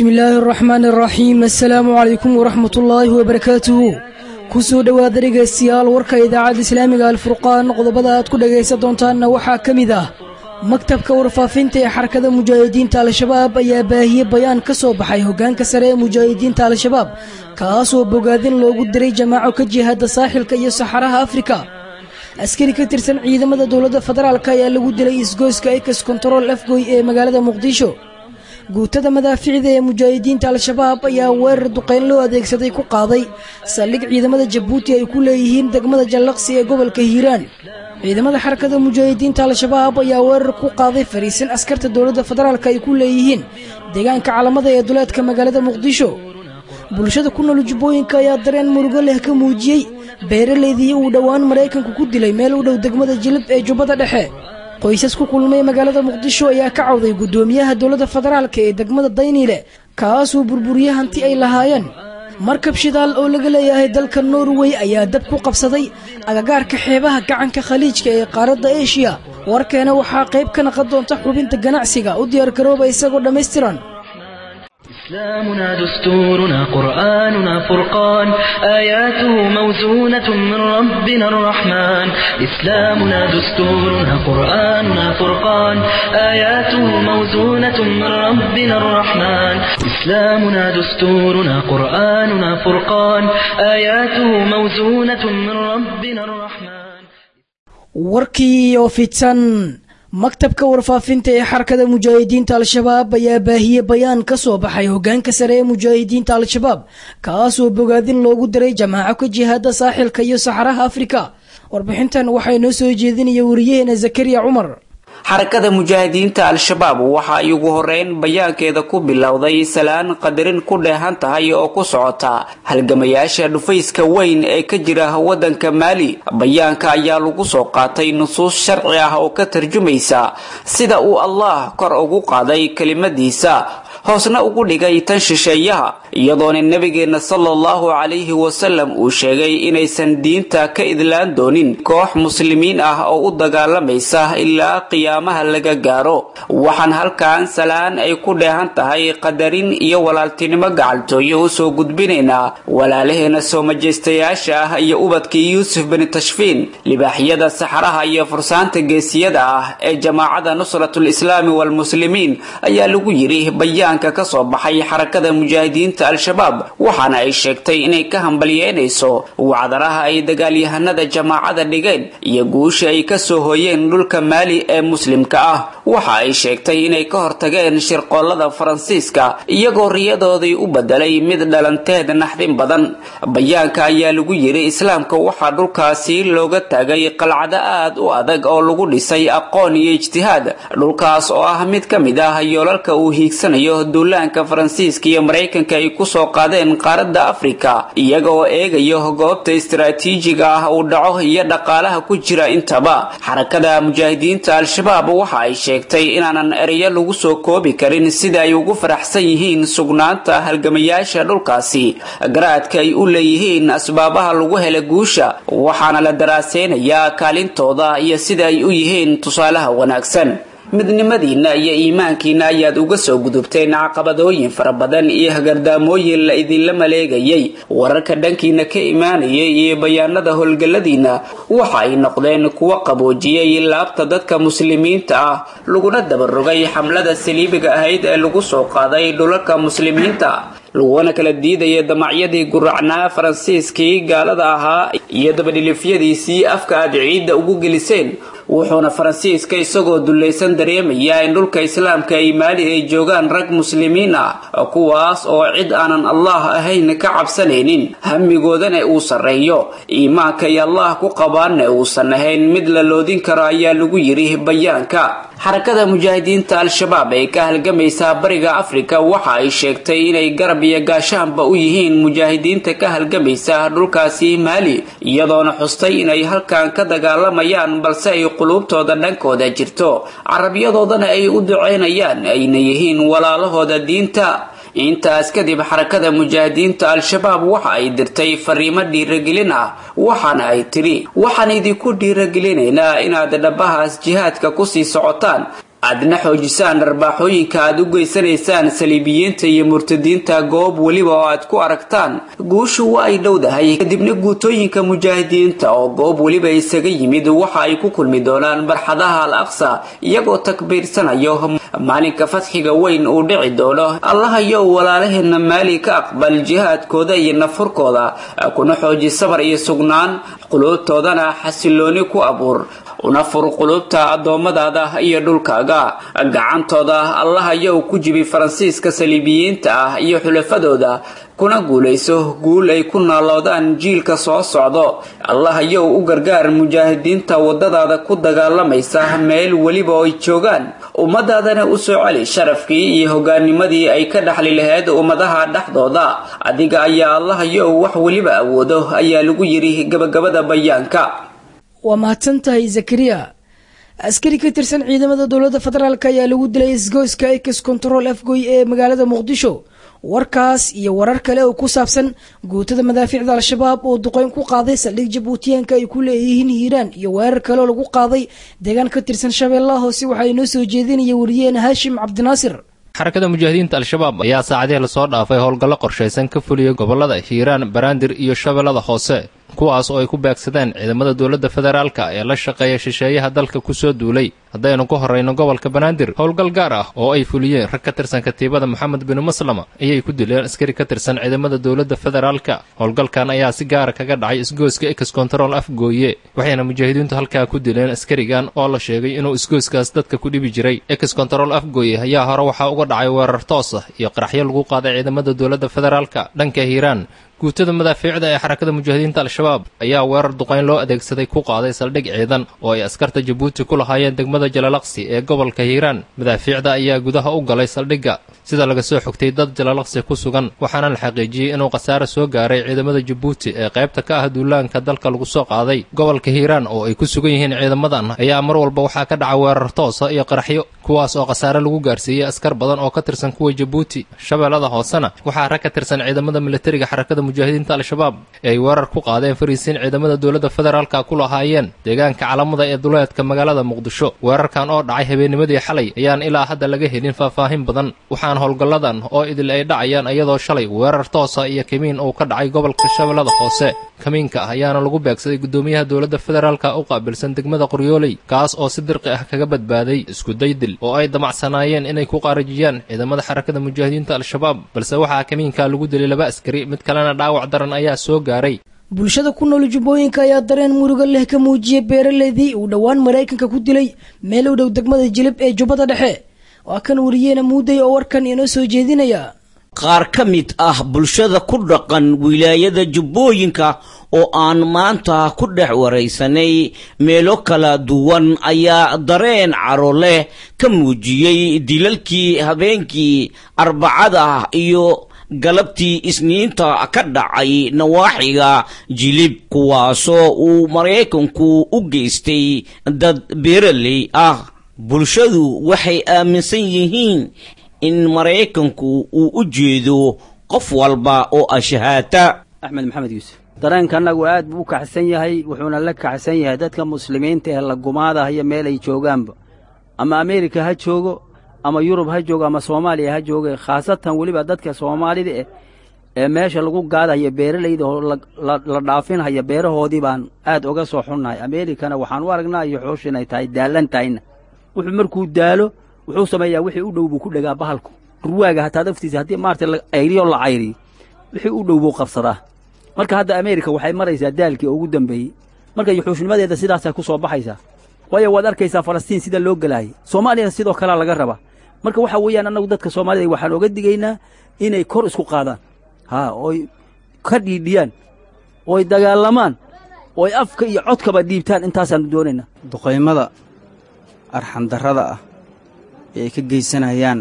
bismi illaahi araxmaan araxiim assalaamu calaykum waraxmat ullaahi wabarakaatuhu ku soo dhowaada dhegaystayaal warka idaacadda islaamiga alfurqaan qodobada aad ku dhagaysan doontaanna waxaa ka mid ah maktabka warfaafinta ee xarakada mujaahidiinta al-shabaab ayaa baahiye bayaan ka soo baxay hoggaanka sare ee mujaahidiinta al-shabaab kaasoo bogaadin loogu diray jamaaco ka jihaada saaxilka iyo saxaraha afrika askari ka tirsan ciidamada dowladda federaalk ayaa lagu dilay isgoyska ekas kontarool afgoy ee magaalada muqdisho guutada madaaficda ee mujaahidiinta al-shabaab ayaa weerar duqayn loo adeegsaday ku qaaday saldhig ciidamada jabuuti ay ku leeyihiin degmada jallaqsi ee gobolka hiiraan ciidamada xarakada mujaahidiinta al-shabaab ayaa weerar ku qaaday fariisin askarta dowladda federaalk ay ku leeyihiin deegaanka calamada ee duleedka magaalada muqdisho bulshada ku nool jubbooyinka ayaa dareen murugo leh ka muujiyey beeraleydii uu dhowaan maraykanku ku dilay meel u dhow degmada jilib ee jubbada dhexe qoysas ku kulmay magaalada muqdisho ayaa ka cawday guddoomiyaha dowladda federaalk ee degmada dayniile kaasuu burburiye hanti ay lahaayeen markab shidaal oo laga leeyahay dalka norway ayaa dab ku qabsaday agagaarka xeebaha gacanka khaliijka ee qaaradda eshiya warkeena waxaa qayb ka naqon doonta xubinta ganacsiga u diyaargarooba isagoo dhammaystiran إسلامنا دستورنا قرآننا فرقان آياته موزونة من ربنا الرحمن إسلامنا دستورنا قرآننا فرقان آياته موزونة من ربنا الرحمن إسلامنا دستورنا قرآننا فرقان آياته موزونة من ربنا الرحمن warkii oo fidsan maktabka warfaafinta ee xarakada mujaahidiinta al-shabaab ayaa baahiye bayaan ka soo baxay hoggaanka sare ee mujaahidiinta al-shabaab kaasoo bogaadin loogu diray jamaaco ka jihaada saaxilka iyo saxaraha afrika warbixintan waxaa inoo soo jeedinaya wariyaheena zakariya cumar xarakada mujaahidiinta al-shabaab waxa ay ugu horeyn bayaankeeda ku bilowday salaan qadarin ku dheehan tahay oo ku socota halgamayaasha dhufayska weyn ee ka jira waddanka maali bayaanka ayaa lagu soo qaatay nusuus sharci ah oo ka tarjumaysa sida uu allah kor ugu qaaday kelimadiisa hoosna ugu dhigay tan shisheeyaha iyadoona nebigeenna sala allahu calayhi wasalam uu sheegay inaysan diinta ka idlaan doonin koox muslimiin ah oo u dagaalamaysa ilaa qiyaamaha laga gaaro waxaan halkan salaan ay ku dheehan tahay qadarin iyo walaaltinimo gacaltooyo usoo gudbinaynaa walaalaheena soo majeystayaasha ah iyo ubadkii yuusuf bini tashfiin libaaxyada saxaraha iyo fursaanta geesiyada ah ee jamaacada nusratul islaami waalmuslimiin ayaa lagu yidhi bayaan ka soo baxay xarakada mujaahidiinta al-shabaab waxaana ay sheegtay inay ka hambalyeynayso wacdaraha ay dagaalyahanada jamaacada dhigeen iyo guusha ay kasoo hooyeen dhulka maali ee muslimka ah waxa ay sheegtay inay ka hortageen shirqoolada faransiiska iyagoo riyadoodii u bedelay mid dhalanteed naxdin badan bayaanka ayaa lagu yidhi islaamka waxaa dhulkaasi looga taagay qalcado aad u adag oo lagu dhisay aqoon iyo ijtihaad dhulkaas oo ah mid ka mid ah yoolalka uu hiigsanayo duulaanka faransiiska iyo maraykanka ay kusoo qaadeen qaaradda afrika iyaga oo eegayo goobta istaraatiijiga ah uu dhaco iyo dhaqaalaha ku jira intaba xarakada mujaahidiinta al-shabaab waxa ay sheegtay inaanan ereyo lagu soo koobi karin sida ay ugu faraxsan yihiin sugnaanta halgamayaasha dhulkaasi garaadka ay u leeyihiin asbaabaha lagu hela guusha waxaana la daraaseynayaa kaalintooda iyo sida ay u yihiin tusaalaha wanaagsan midnimadiinna iyo iimaankiina ayaad uga soo gudubteen caqabadooyin fara badan iyo hagardaamooyin la idinla maleegayay wararka dhankiina ka imaanayay iyo bayaanada howlgalladiinna waxa ay noqdeen kuwo qaboojiyey laabta dadka muslimiinta ah laguna dabarogay xamlada saliibiga ahayd ee lagu soo qaaday dhulalka muslimiinta laguna kala diidaya damacyadii guracnaa faransiiskii gaalada ahaa iyo dabadhilifyadiisii afka aad ciidda ugu geliseen wuxuuna faransiiska isagoo dullaysan dareemayaa in dhulka islaamka ay maali ay joogaan rag muslimiin ah kuwaas oo cid aanan allah ahayn ka cabsanaynin hamigoodana uu sarreeyo iimaanka ay allah ku qabaanna uusan ahayn mid la loodin karo ayaa lagu yidhi bayaanka xarakada mujaahidiinta al-shabaab ee ka halgamaysa bariga afrika waxa ay sheegtay inay garab iyo gaashaanba u yihiin mujaahidiinta ka halgamaysa dhulkaasi maali iyadoona xustay inay halkan ka dagaalamayaan balse ay quluubtooda dhankooda jirto carabiyadoodana ay u duceynayaan ayna yihiin walaalahooda diinta intaas kadib xarakada mujaahidiinta al-shabaab waxa ay dirtay fariimo dhiiragelin ah waxaana ay tidhi waxaan idinku dhiiragelinaynaa inaad dhabahaas jihaadka kusii socotaan aadna xoojisaan dharbaaxooyinka aad u geysanaysaan saliibiyiinta iyo murtadiinta goob weliba oo aad ku aragtaan guushu waa ay dhowdahay kadibna guutooyinka mujaahidiinta oo goob weliba isaga yimid waxa ay ku kulmi doonaan barxadaha al aqsa iyagoo takbiirsanayo maalinka fadxiga weyn uu dhici doono allahayow walaalaheena maali ka aqbal jihaadkooda iyo nafurkooda kuna xooji sabar iyo sugnaan quluubtoodana xasilooni ku abuur una fur qulubta addoommadaada iyo dhulkaaga gacantooda allahayow ku jibi faransiiska saliibiyiinta ah iyo xulafadooda kuna guulayso guul ay ku naaloodaan jiilka soo socdo allahayow u gargaar mujaahidiinta waddadaada ku dagaalamaysa meel weliba oo ay joogaan ummadaadana u soo celi sharafkii iyo hogaanimadii ay ka dhaxli lahayd ummadaha dhexdooda adiga ayaa allahayow wax weliba awoodo ayaa lagu yidhi gabagabada bayaanka waa mahadsantahay zakariya askari ka tirsan ciidamada dowladda federaalk ayaa lagu dilay isgoyska ex control afgoy ee magaalada muqdisho warkaas iyo warar kale oo ku saabsan guutada madaafiicda al-shabaab oo duqeyn ku qaaday saldhig jabuutiyaanka ay ku leeyihiin hiiraan iyo weerar kale oo lagu qaaday deegaan ka tirsan shabeellaha hoose waxaa inoo soo jeedinaya wariyeena haashim cabdinaasir xarakada mujaahidiinta al-shabaab ayaa saacadihii lasoo dhaafay howlgallo qorshaysan ka fuliyey gobollada hiiraan baraandir iyo shabeellada hoose kuwaas oo ay ku beegsadeen ciidamada dowladda federaalka ee la shaqeeya shisheeyaha dalka ku soo duulay haddaynu ku horrayno gobolka banaadir howlgal gaar ah oo ay fuliyeen rag ka tirsan katiibada moxamed binu maslama ayay ku dileen askari ka tirsan ciidamada dowladda federaalka howlgalkan ayaa si gaara kaga dhacay isgooska ex control afgooye waxayna mujaahidiintu halkaa ku dileen askarigan oo la sheegay inuu isgooskaas dadka ku dhibi jiray ex control afgooye ayaa hore waxaa uga dhacay weerar toos ah iyo qaraxyo lagu qaaday ciidamada dowladda federaalka dhanka hiiraan guutada madaafiicda ee xarakada mujaahidiinta al-shabaab ayaa weerar duqayn loo adeegsaday ku qaaday saldhig ciidan oo ay askarta jabuuti ku lahaayeen degmada jalalaqsi ee gobolka hiiraan madaafiicda ayaa gudaha u galay saldhigga sida laga soo xogtay dad jalalaqsi ku sugan waxaana la xaqiijiyey inuu khasaare soo gaaray ciidamada jabuuti ee qaybta ka ah duulaanka dalka lagu soo qaaday gobolka hiiraan oo ay ku sugan yihiin ciidamadan ayaa mar walba waxaa ka dhaca weerar toosa iyo qaraxyo kuwaas oo khasaare lagu gaarsiiyey askar badan oo ka tirsan kuwa jabuuti shabeellada hoosena waxaa rag ka tirsan ciidamada militariga xarakada mujaahidiinta al-shabaab ee ay weerar ku qaadeen fariisiin ciidamada dowladda federaalka ku lahaayeen deegaanka calamada ee duleedka magaalada muqdisho weerarkan oo dhacay habeennimadii xalay ayaan ilaa hadda laga helin faahfaahin badan waxaan howlgalladan oo idil ay dhacayaan iyadoo shalay weerar toosa iyo kamiin uu ka dhacay gobolka shabeellada hoose kamiinka ah ayaana lagu beegsaday guddoomiyaha dowladda federaalka u qaabilsan degmada qoryooley kaas oo si dirqi ah kaga badbaaday iskudaydil oo ay damacsanaayeen inay ku qaarajiyaan ciidamada xarakada mujaahidiinta al-shabaab balse waxaa kamiinka lagu dilay laba askari mid kalena dhaawac daran ayaa soo gaaray bulshada ku nool jubbooyinka ayaa dareen muruga leh ka muujiyay beeraleydii uu dhowaan maraykanka ku dilay meel u dhow degmada jilib ee jubbada dhexe waa kan wariyeena muuday oo warkan inoo soo jeedinaya qaar ka mid ah bulshada ku dhaqan wilaayada jubbooyinka oo aan maanta ku dhex waraysanay meelo kala duwan ayaa dareen caro leh ka muujiyey dilalkii habeenkii arbacada iyo galabtii isniinta ka dhacay nawaaxiga jilib kuwaasoo uu maraykanku u geystay dad beeraley ah bulshadu waxay aaminsan yihiin in maraykanku uu u jeedo qof walba oo ashahaata axmed maxamed yuusuf dareenka annagu aad buu u kaxsan yahay wuxuuna la kaxsan yahay dadka muslimiinta ee la gumaadahayo meel ay joogaanba ama ameerika ha joogo ama yurub ha joogo ama soomaaliya ha jooge khaasatan weliba dadka soomaalida eh ee meesha lagu gaadahayo beeralayda oo la dhaafinhayo beerahoodii baan aad oga soo xunnahay ameerikana waxaan u aragnaa iyo xoosh inay tahay daallan tahayna wuxuu markuu daalo wuxuu sameeyaa wixii u dhow buu ku dhegaa bahalku ruwaaga hataa daftiisa haddii maarata la ayriyo la cayriyo wixii u dhow buu qabsadaa marka hadda ameerika waxay maraysaa daalkii ugu dambeeyey marka yuxuushnimadeeda sidaasay ku soo baxaysaa waayo waad arkaysaa falastiin sida loo gelaayay soomaaliyana sidoo kalea laga rabaa marka waxa weeyaan annagu dadka soomaalida waxaan oga digaynaa inay kor isku qaadaan haa ooy ka dhiidhiyaan ooy dagaalamaan ooy afka iyo codkaba dhiibtaan intaasaannu doonaynaa duqaymada arxandarrada ah ee ay ka geysanayaan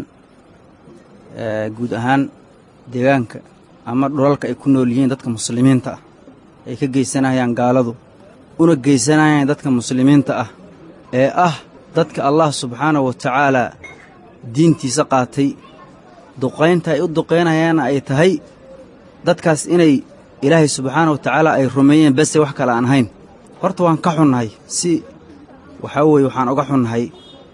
guud ahaan deegaanka ama dhulalka ay ku nool yihiin dadka muslimiinta ah ay ka geysanayaan gaaladu una geysanayaan dadka muslimiinta ah ee ah dadka allah subxaanahu wa tacaalaa diintiisa qaatay duqaynta ay u duqaynayaanna ay tahay dadkaas inay ilaahay subxaanahu wa tacaala ay rumeeyeen bese wax kale aan ahayn horta waan ka xunnahay si waxaa weeye waxaan oga xunnahay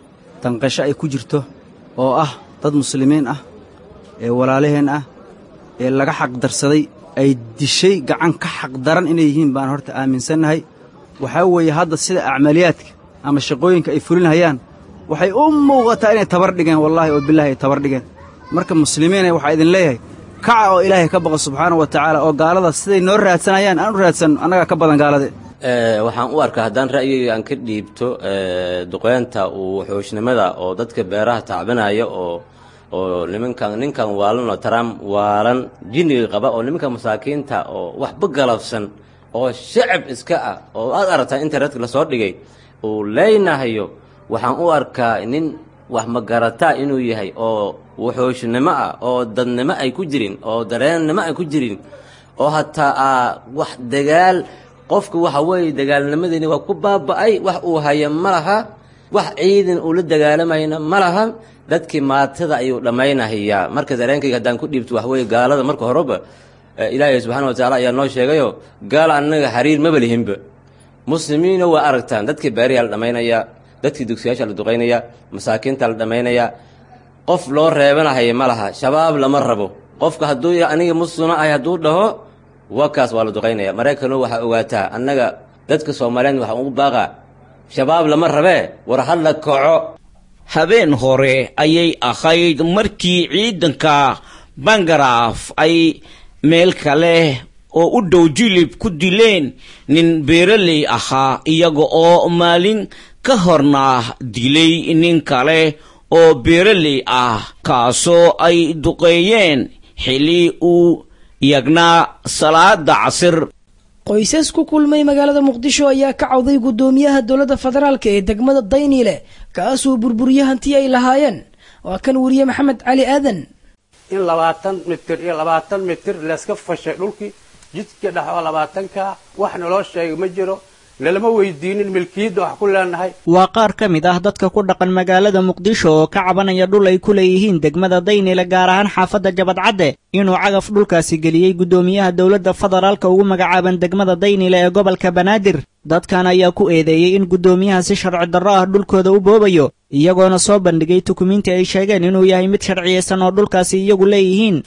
danqasho ay ku jirto oo ah dad muslimiin ah ee walaalaheen ah ee laga xaqdarsaday ay dishay gacan ka xaqdaran inay yihiin baan horta aaminsannahay waxaa weeye hadda sida acmaliyaadka ama shaqooyinka ay fulinhayaan waxay u muuqataa inay tabar dhigeen wallaahi oo bilaahi ay tabar dhigeen marka muslimiinay waxaa idin leeyahay kaca oo ilaahay ka baqa subxaanahu wa tacaala oo gaalada siday noo raadsanayaan aan u raadsanno annagaa ka badan gaalade waxaan u arkaa haddaan ra'yigayga aan ka dhiibto duqeynta uu xooshnimada oo dadka beeraha tacbanaya oo oo nimankan ninkan waalan oo trump waalan jinniga qaba oo nimanka masaakiinta oo waxba galabsan oo shacab iska ah oo aad aragtaa internetka lasoo dhigay uu leynahayo waxaan u arkaa nin wax magarataa inuu yahay oo waxooshnimo ah oo dadnimo ay ku jirin oo dareennimo ay ku jirin oo hataa wax dagaal qofka waxa weeye dagaalnimadeeni waa ku baaba'ay wax uu haya ma laha wax ciidan uu la dagaalamayna ma laha dadkii maatada ayuu dhammaynahayaa marka dareenkayga haddaan ku dhiibto wax weeye gaalada marka horeba ilaahay subxana wa tacala ayaa noo sheegayo gaal annaga xiriir maba lihinba muslimiina waa aragtaan dadkii beeriyaa la dhammaynayaa dadkii dugsiyaasha la duqaynayaa masaakiinta la dhammaynayaa qof loo reebanahaya ma laha shabaab lama rabo qofka hadduu aniga muslima ahay hadduu dhaho wakaas waa la duqaynaya maraykano waxaa ogaataa annaga dadka soomaaliyeed waxaan ugu baaqaa shabaab lama rabee war hadla kaco habeen hore ayay ahayd markii ciidanka bangaraaf ay meel kale oo u dhow jilib ku dileen nin beeraley ahaa iyaga oo maalin ka horna dilay nin kale oo beeraley ah kaasoo ay duqeeyeen xili uu iyagnaa salaada casir qoysas ku kulmay magaalada muqdisho ayaa ka cawday guddoomiyaha dowladda federaalka ee degmada dayniile kaasoo burburiye hantii ay lahaayeen waa kan weriye maxamed cali aadan in labaatan mitir iyo labaatan mitir layska fashay dhulkii jidka dhex oo labaatanka wax naloo sheega ma jiro nalama weydiinin milkiyadda wax ku leenahay waa qaar ka mid ah dadka ku dhaqan magaalada muqdisho oo ka cabanaya dhul ay ku leeyihiin degmada daynile gaar ahaan xaafadda jabadcadde inuu cagaf dhulkaasi geliyey guddoomiyaha dowladda federaalka ugu magacaaban degmada daynile ee gobolka banaadir dadkan ayaa ku eedeeyey in guddoomiyaha si sharci darro ah dhulkooda u boobayo iyagoona soo bandhigay tukumiinti ay sheegeen inuu yahay mid sharciyeysan oo dhulkaasi iyagu leeyihiin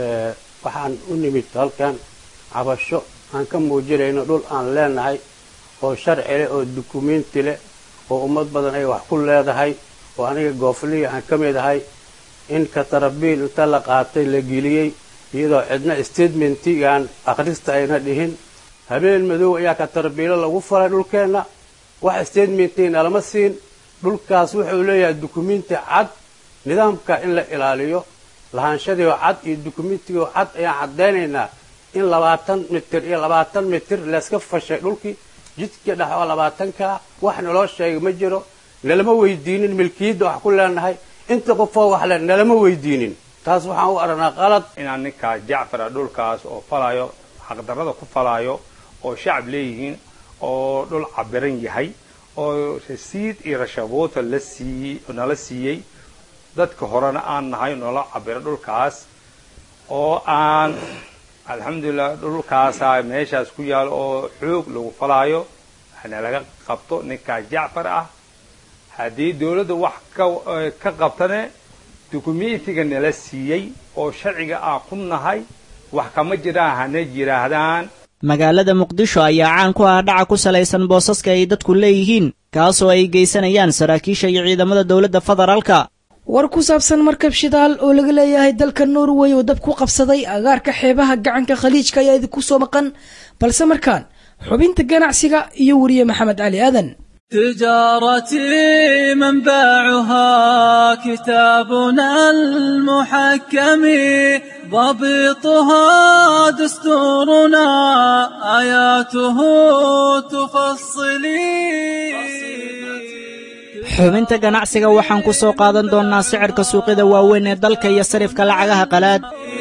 waxaan u nimid halkan cabasho aan ka muujinayno dhul aan leenahay oo sharci leh oo dukumiinti leh oo ummad badan ay wax ku leedahay oo aniga goofliga aan ka mid ahay in katarabiil inta la qaatay la geliyey iyadoo cidna statementigaan akhrista ayna dhihin habeen madow ayaa katarabiilo lagu falay dhulkeenna wax statementina lama siin dhulkaas wuxuu leeyahay dukumiinti cad nidaamka in la ilaaliyo lahaanshadiioo cad iyo dukumiintigoo cad ayaan caddaynaynaa in labaatan mitir iyo labaatan mitir layska fashay dhulkii jidka dhex oo labaatanka wax naloo sheega ma jiro nalama weydiinin milkiyadda wax ku leenahay inta qofoo wax le nalama weydiinin taas waxaan u aragnaa qalad inaan ninkaas jacfara dhulkaas oo falaayo xaqdarrada ku falaayo oo shacab leeyihiin oo dhul cabiran yahay oo rasiid iyo rashaboota la siiyey nala siiyey dadka horena aan nahay noola cabiro dhulkaas oo aan alxamdulilah dhulkaasaa meeshaas ku yaalo oo xoog lagu falaayo hana laga qabto ninkaas jacfar ah haddii dawladda wax ka qabtane dukumentiga nala siiyey oo sharciga aan ku nahay wax kama jiraan hana yidhaahdaan magaalada muqdisho ayaa caan ku ah dhaca ku salaysan boosaska ay dadku leeyihiin kaasoo ay geysanayaan saraakiisha iyo ciidamada dowladda federaalka war ku saabsan markab shidaal oo laga leeyahay dalka norway oo dab ku qabsaday agaarka xeebaha gacanka khaliijka ayaa idinku soo maqan balse markaan xubinta ganacsiga iyo weriye maxamed cali aadan تجارتي منبعها كتابنا المحكم ضبطها دستورنا آياته تفصلي xubinta ganacsiga waxaan ku soo qaadan doonnaa sicirka suuqyada waaweyn ee dalka iyo sarifka lacagaha qalaad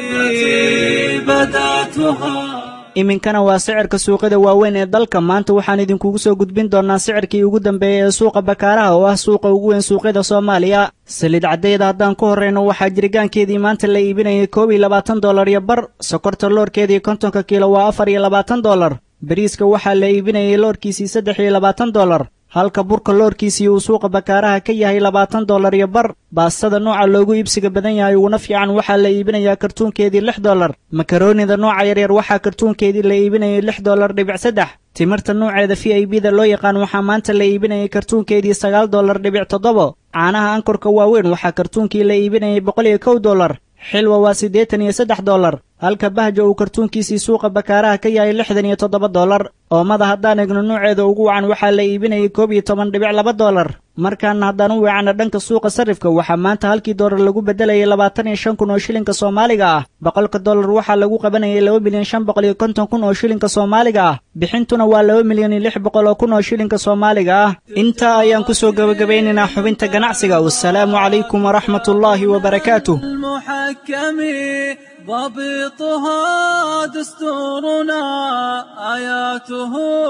iminkana waa sicirka suuqyada waaweyn ee dalka maanta waxaan idinkugu soo gudbin doonnaa sicirkii ugu dambeeyey ee suuqa bakaaraha oo ah suuqa ugu weyn suuqyada soomaaliya saliid caddeeda haddaan ku horrayno waxaa jiritaankeedii maanta la iibinayay koob iyo labaatan dollar iyo bar sokorta loorkeedii kontonka kiilo waa afar iyo labaatan dollar bariiska waxaa la iibinayay loorkiisii saddex iyo labaatan dollar halka burka loorkiisii uu suuqa bakaaraha ka yahay labaatan dollar iyo bar baastada nooca loogu iibsiga badan yahay uguna fiican waxaa la iibinayaa kartuunkeedii lix dollar makaroonida nooca yaryar waxaa kartuunkeedii la iibinayay lix dollar dhibic saddex timirta nooceeda v i b da loo yaqaan waxaa maanta la iibinayay kartuunkeedii sagaal dollar dhibic toddobo caanaha ankorka waaweyn waxaa kartuunkii la iibinayay boqol iyo kow dollar xilwa waa siddeetan iyo saddex dollar halka bahja uu kartuunkiisii suuqa bakaaraha ka yahay lixdan iyo toddoba dollar oomada haddaan egno nuuceeda ugu wacan waxaa la iibinayay koob iyo toban dhibic laba dollar markaana haddaan u weecanno dhanka suuqa sarrifka waxaa maanta halkii dollar lagu beddelayay labaatan iyo shan kun oo shilinka soomaaliga ah boqolka dollar waxaa lagu qabanayay laba milyan shan boqol iyo konton kun oo shilinka soomaaliga ah bixintuna waa laba milyan iyo lix boqol oo kun oo shilinka soomaaliga ah intaa ayaan ku soo gebagabaynaynaa xubinta ganacsiga wasalaamu calaykum waraxmatullaahi wabarakaatuh المحكم ضبطها دستورنا آياته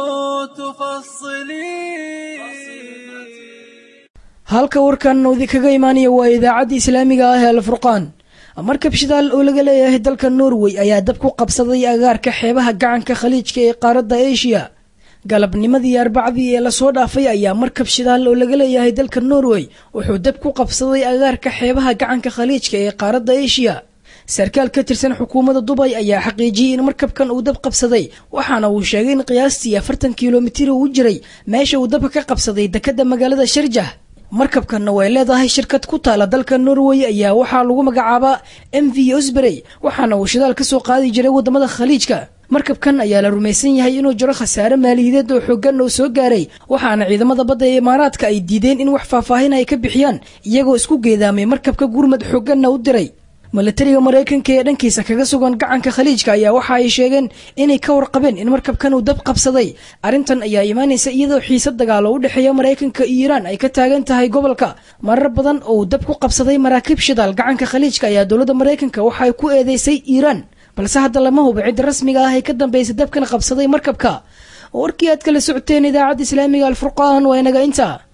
تفصلي halka warkan noodi kaga imaanaya waa idaacadda islaamiga ah ee alfurqaan markab shidaal oo laga leeyahay dalka norway ayaa dab ku qabsaday agaarka xeebaha gacanka khaliijka ee qaaradda asia galabnimadii arbacdii ee lasoo dhaafay ayaa markab shidaal oo laga leeyahay dalka norway wuxuu dab ku qabsaday agaarka xeebaha gacanka khaliijka ee qaaradda asia sarkaal ka tirsan xukuumadda dubay ayaa xaqiijiyey in markabkan uu dab qabsaday waxaana uu sheegay in qiyaastii afartan kilomitir uu jiray meesha uu dabka ka qabsaday dekadda magaalada sharjah markabkanna way leedahay shirkad ku taala dalka norway ayaa waxaa lagu magacaabaa m v osberey waxaana uu shidaal ka soo qaadi jiray waddamada khaliijka markabkan ayaa la rumaysan yahay inuu jiro khasaare maaliyadeed oo xooggan oo soo gaaray waxaana ciidamada badda ee imaaraadka ay diideen in wax faahfaahin ay ka bixiyaan iyagoo isku geedaamay markabka gurmad xoogganna u diray milatariga maraykanka ee dhankiisa kaga sugan gacanka khaliijka ayaa waxa ay sheegeen inay ka warqabeen in markabkan uu dab qabsaday arrintan ayaa imaanaysa iyadoo xiise dagaalo u dhexeeya maraykanka iyo iiraan ay ka taagan tahay gobolka marar badan oo uu dab ku qabsaday maraakiib shidaal gacanka khaliijka ayaa dowladda maraykanka waxa ay ku eedeysay iiraan balse hadda lama hubo cidda rasmiga ah ee ka dambaysa dabkan qabsaday markabka warkii aad kala socoteen idaacadda islaamiga alfurqaan waa inaga intaa